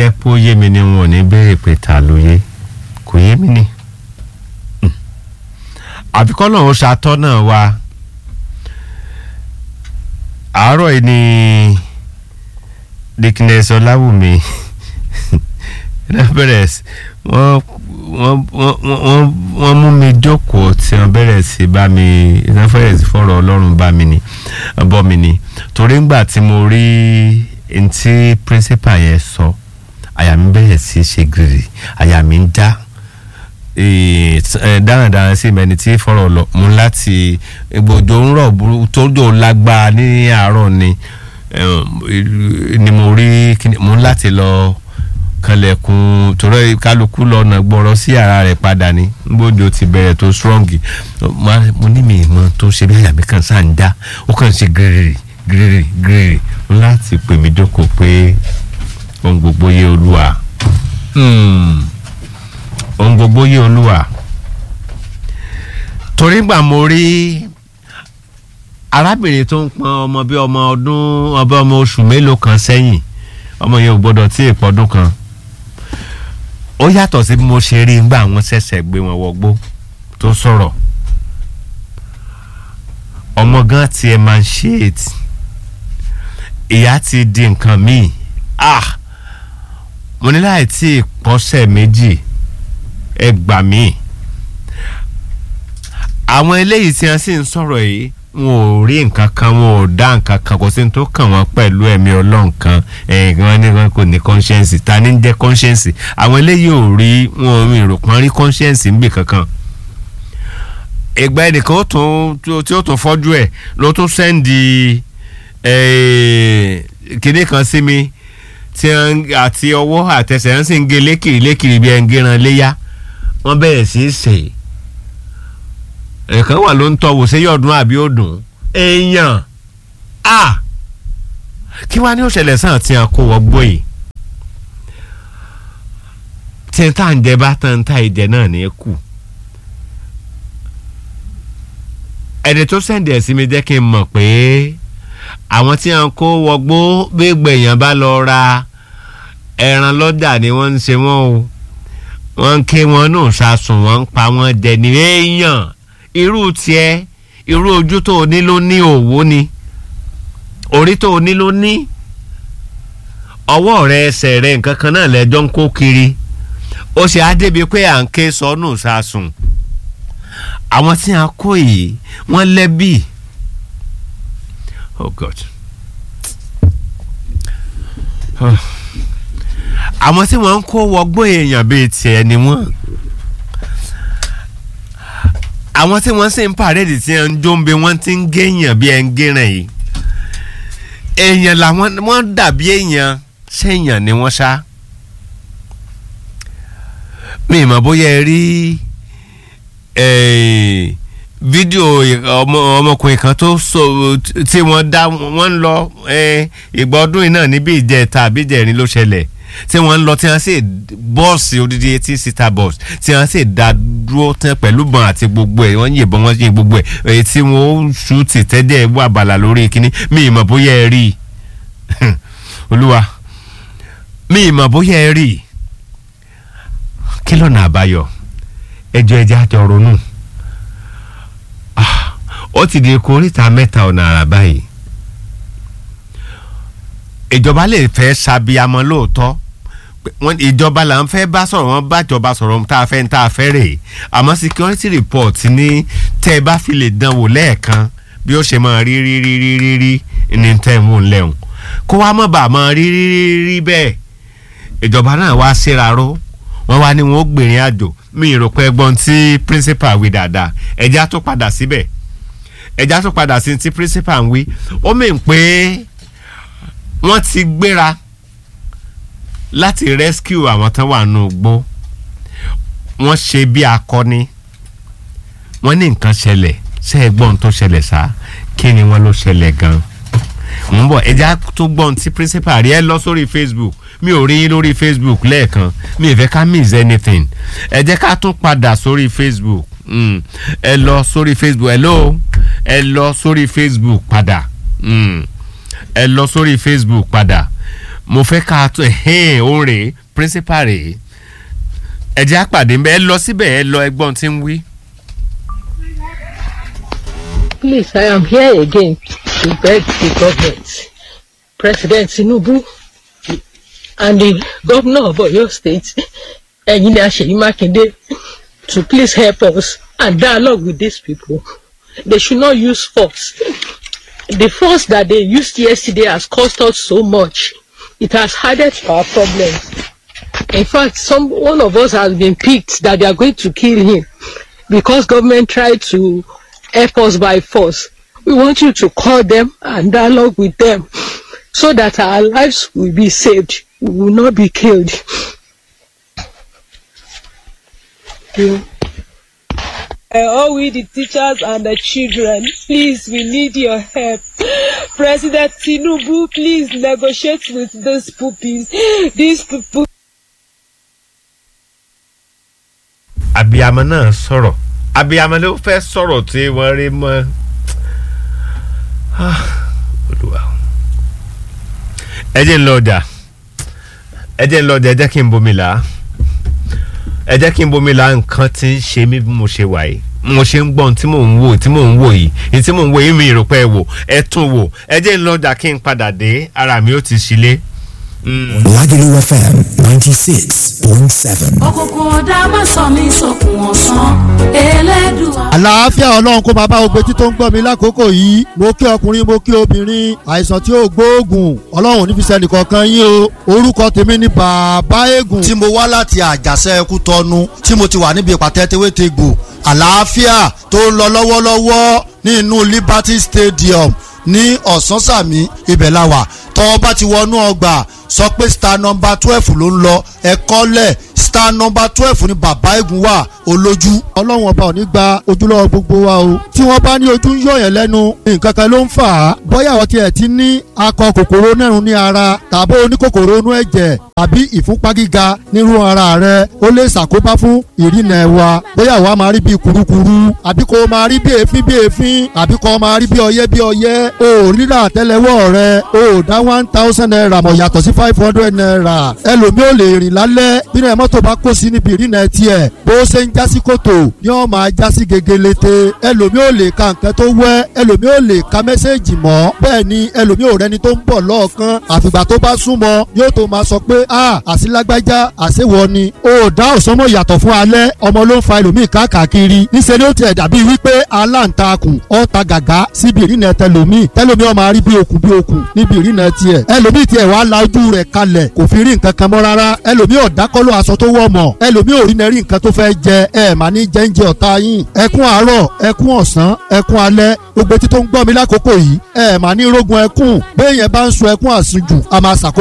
jẹ́ pé ó yé mi ni wọn ò ní béèrè pé ta ló yé kò yé mi ni àfikọ́ náà ó ṣàtọ́nà wa àárọ̀ yìí ni dickness ọláwùmí bẹ̀rẹ̀ sí wọ́n wọ́n wọ́n wọ́n mú mi jókòó tí wọ́n bẹ̀rẹ̀ sí bá mi wọ́n bẹ̀rẹ̀ sí fọ̀rọ̀ ọlọ́run bá mi ni bọ́ mi ni torí ńgbà tí mo rí ntí principal yẹn sọ àyà mi bẹ̀rẹ̀ sí ṣe gírì àyà mi ń já dáradára sí mẹni tí fọ̀rọ̀ lọ mú láti ìgbòjò ń rọ̀ tójò lágbára ní àárọ̀ ni ni mo rí mo láti lọ kanlẹ̀kùn torí kálukú lọ́nà gbọ́rọ̀ sí ara rẹ̀ padà ní gbòjò ti bẹ̀rẹ̀ tó strong mo ní mi ìmọ̀ tó ṣe bí àyà mi kàn sáà ń já ó kàn ṣe gírì gírì gírì láti pè mí jókòó pé ohun gbogbo yé olúwa ohun gbogbo yé olúwa torí gbà mo rí arábìnrin tó ń pọn ọmọ bí ọmọ ọdún ọba ọmọ oṣù mélòó kan sẹ́yìn ọmọ yẹn ò gbọ́dọ̀ tí ì pọ́dún kan ó yàtọ̀ sí bí mo ṣe rí nígbà wọn ṣẹ̀ṣẹ̀ gbé wọn wọgbó tó sọ̀rọ̀ ọmọ gan tiẹ̀ máa ń ṣe ètì ìyá ti di nǹkan míì ah mo ní láì tí ì pọ́sẹ̀ méjì ẹ gbà mí àwọn eléyìí tí wọ́n sì ń sọ̀rọ̀ yìí wọn ò rí nǹkan kan wọn ò dá nǹkan kan kò sí ní tó kàn wọ́n pẹ̀lú ẹ̀mí ọlọ́run kan ẹ̀yìn wọn ní wọn kò ní conscience ta ní jẹ́ conscience àwọn eléyìí ò rí wọn ò rò pọ́n rí conscience ń bì kankan ìgbà ẹnìkan ó tún tí ó tún fọ́jú ẹ̀ ló tún sẹ́ndì kinní kan sí mi tí àti ọwọ́ àtẹsẹ̀ ń sì ń gé lékiri lékiri bí ẹ̀ ń géran léyà wọ́n bẹ̀rẹ̀ sí í sè é ẹ̀kan wà ló ń tọ́wò ṣé yọ̀ọ̀dún àbí òdùn èèyàn a kí wàá ní òṣèlè sàn tí a kó wọgbó yìí tí n tá ń jẹ bá tán tá ìjẹ náà ní kù ẹni tó sẹ́ǹdì ẹ̀ sí mi jẹ́ kí n mọ̀ pé àwọn tí a ń kó wọgbó gbégbé èèyàn bá lọ ra ẹran lọ́jà ni wọ́n ń ṣe wọ́n o wọ́n ń ké wọn náà sásùn wọ́n ń pa wọ́n jẹ ní èèyàn irú tiẹ̀ irú ojú tó o ní ló ní òwò ni orí tó o ní ló ní ọwọ́ rẹ ẹsẹ̀ rẹ nǹkan kan náà lẹ́jọ́ ń kó kiri ó ṣe á débi pé à ń ké sọnù sásùn àwọn tí a kó yìí wọ́n lẹ́bí oh god àwọn tí wọ́n ń kó wọgbó èèyàn bíi tiẹ̀ ni wọ́n àwọn tí wọ́n sì ń pàrẹ́dì tí wọ́n ń jóńbe wọ́n ti ń géèyàn bí ẹ ń géràn yìí èèyàn làwọn wọ́n dàbí èèyàn sẹ́yìn ni wọ́n ṣá mi ì mọ̀ bóyá ẹ rí fídíò ọmọkùnrin kan tó so tí wọ́n dá wọ́n ń lọ ìgbà ọdún yìí náà níbi ìjẹta àbí ìjẹrin ló ṣẹlẹ̀ tí wọ́n ń lọ tí wọ́n sì bọ́ọ̀sì odidi eighteen seater bus tí wọ́n sì dá dúró tán pẹ̀lú bọn àti gbogbo ẹ̀ wọ́n yìnbọn wọ́n yìn gbogbo ẹ̀ èyí tí wọ́n ṣú ti tẹ́jẹ́ wà bàlà lórí kínní mi ì mọ̀ bóyá ẹ rí i olúwa mi ì mọ̀ bóyá ẹ rí i kí lọ́nà àbáyọ ẹjọ́ ẹjẹ́ àjọ ronú ó ti di koríta mẹ́ta ọ̀nà àrà báyìí ìjọba lè fẹ́ ṣàbíamọ lóòótọ́ ìjọba là ń fẹ́ bá sọ̀rọ̀ wọn bá ìjọba sọ̀rọ̀ tá a fẹ́ tá a fẹ́ rè é àmọ́ security report ní tẹ́ ẹ bá fi lè dán wò lẹ́ẹ̀kan bí ó ṣe máa rí rí rí rí rí rí ní tẹ́ ẹ mú un lẹ́hùn kó wá mọ̀ bá máa rí rí rí rí bẹ́ẹ̀ ìjọba náà wá síra ró wọ́n wá ní wọn ó gbèrìn àjò mi ì rò pé ẹgbọ́n tí principal wí dáadáa ẹ̀já tó padà síbẹ̀ ẹ̀já tó padà sí ti principal ń wí ó mìn pé wọ́n ti gbéra láti rescue àwọn tán wà nù gbó wọ́n ṣe bí akọni wọ́n ní nǹkan ṣẹlẹ̀ ṣe é gbọ́n tó ṣẹlẹ̀ sá kí ni wọ́n ló ṣẹlẹ̀ gan ń bọ̀ ẹja tó gbọ́n tí principal rí ẹ lọ sórí facebook mi ò rí yín lórí facebook lẹ́ẹ̀kan mi ì fẹ́ ká miss anything ẹ jẹ́ ká tún padà sórí facebook ẹ lọ sórí facebook hello ẹ lọ sórí facebook padà ẹ lọ sórí facebook padà mo fẹ́ ká tó ẹ̀hìn òun rèé principal rèé ẹ jẹ́ àpàdé ńbẹ̀ ẹ lọ síbẹ̀ ẹ lọ ẹgbọ́n tí ń wí. Please, I am here again to beg the government, President Tinubu, and the governor of Oyo State, Engineer Seyi Makinde, to please help us and dialogue with these people. They should not use force. The force that they used yesterday has cost us so much. It has added to our problems. In fact, some one of us has been picked that they are going to kill him because government tried to help us by force. We want you to call them and dialogue with them so that our lives will be saved. We will not be killed. You- Uh, all we the teachers and the children, please, we need your help. President Tinubu, please negotiate with those puppies. These people. abiyamọ náà sọ̀rọ̀ abiyamọ ló fẹ́ sọ̀rọ̀ tí wọ́n rí mọ́ Ah, Olúwa o. ẹ jẹ́ ń lọ ọjà ẹ jẹ́ ń lọ ọjà ẹ jẹ́ kí n bomi là á ẹ jẹ́ kí n bomi là á nǹkan tí ń ṣe mí bí mo ṣe wà yìí mo ṣe ń gbọ́ ohun tí mò ń wò tí mò ń wò yìí èyí tí mò ń wò yìí mi rò pé ẹ wò ẹ tún wò ẹ jẹ́ ń lọ ọjà kí n padà dé ara mi ó ti ṣílé. Mm. Lagelu FM 96.7. òkùnkùn ọ̀dà má sọ mí sókun ọ̀sán elédùà. àlàáfíà ọlọ́run kó máa bá gbogbo etí tó ń gbọ́ mi lákòókò yìí mo kí ọkùnrin mo kí obìnrin àìsàn tí ó gbóògùn ọlọ́run ní fi sẹ́ni kankan yín o orúkọ tèmi ni bàbá eégún. tí mo wá láti àjàṣe ẹkú tọnu tí mo ti wà níbi ìpàtẹ tewétegbò àlàáfíà tó ń lọ lọ́wọ́lọ́wọ́ ní inú Liberty Stadium ní ọ̀sánsàmì ibẹ̀ la wà tọ́ bá ti wọnú ọgbà sọ pé star number twelve ló ń lọ ẹ̀kọ́ lẹ̀ star number twelve ni bàbá eégún wà olójú. ọlọ́run ọba ò ní gba ojúlọ́wọ́ gbogbo wa o tí wọ́n bá ní ojú ń yọ̀yàn lẹ́nu nǹkan kan ló ń fà á bóyá àwọn tiẹ̀ ti ní akọ kòkòrò nẹ́rùn ní ara tàbí oníkòkòrò inú ẹ̀jẹ̀ tàbí ìfúnpá gíga nírú ara rẹ ó lè ṣàkóbá fún ìrìnà ẹ̀wà bóyá àwa máa rí bí kurukuru àbí kò máa rí bí èéfín bí èéfín àbí kò máa rí bí ọyẹ́ bí ọyẹ́ o ò rírà àtẹ́lẹwọ́ rẹ o ò dá one thousand naira mọ̀ yàtọ̀ sí five hundred naira ẹlòmíì ò lè rìn lálẹ́ bínú ẹ̀ mọ́tò bá kó sí níbi ìrìnà tiẹ̀ bó ṣe ń jásí kòtò ni ó máa jásí gegelete ẹlòmíì ò lè ka nǹkan tó wẹ́ ẹlòmíì ò lè ka mẹ́sẹ̀gì mọ́ bẹ́ẹ̀ ni ẹlòmíì ò rẹni tó ń bọ̀ lọ́ọ̀kan àfìgbà tó bá súnmọ́ yóò tó máa sọ pé a àsìlágbájá àṣewọ ni o dá òsánmọ̀ yàtọ̀ fún alẹ́ ọmọ ló ń fa ẹlòmíì káàkiri níṣẹ́ ni ó tiẹ̀ dàbí wípé aláǹtakùn ọ̀ta gàgá síbi ìrìnà tẹlòmíì tẹlòmíì ó máa rí bí okùn bí okùn níbi ìrìnà tiẹ̀ ẹlòmíì tiẹ̀ wàá la ojú rẹ̀ kalẹ̀ kò fi rí nǹkan kan mọ́ rárá ẹlòmíì ọ̀dákọ́lọ́ aṣọ tó wọ̀ mọ̀ ẹlòmíì ò rí nẹ́rí nǹkan tó fẹ́ jẹ ẹ mà ní jẹ́ńjẹ ọ̀tá yín ẹkún àárọ̀ ẹkún ọ̀sán ẹkún alẹ́ gbogbo etí tó ń gbọ́ mi lákòókò yìí ẹ mà ní rógun ẹkún béèyàn bá ń sun ẹkún àsunjù a máa ṣàkóbá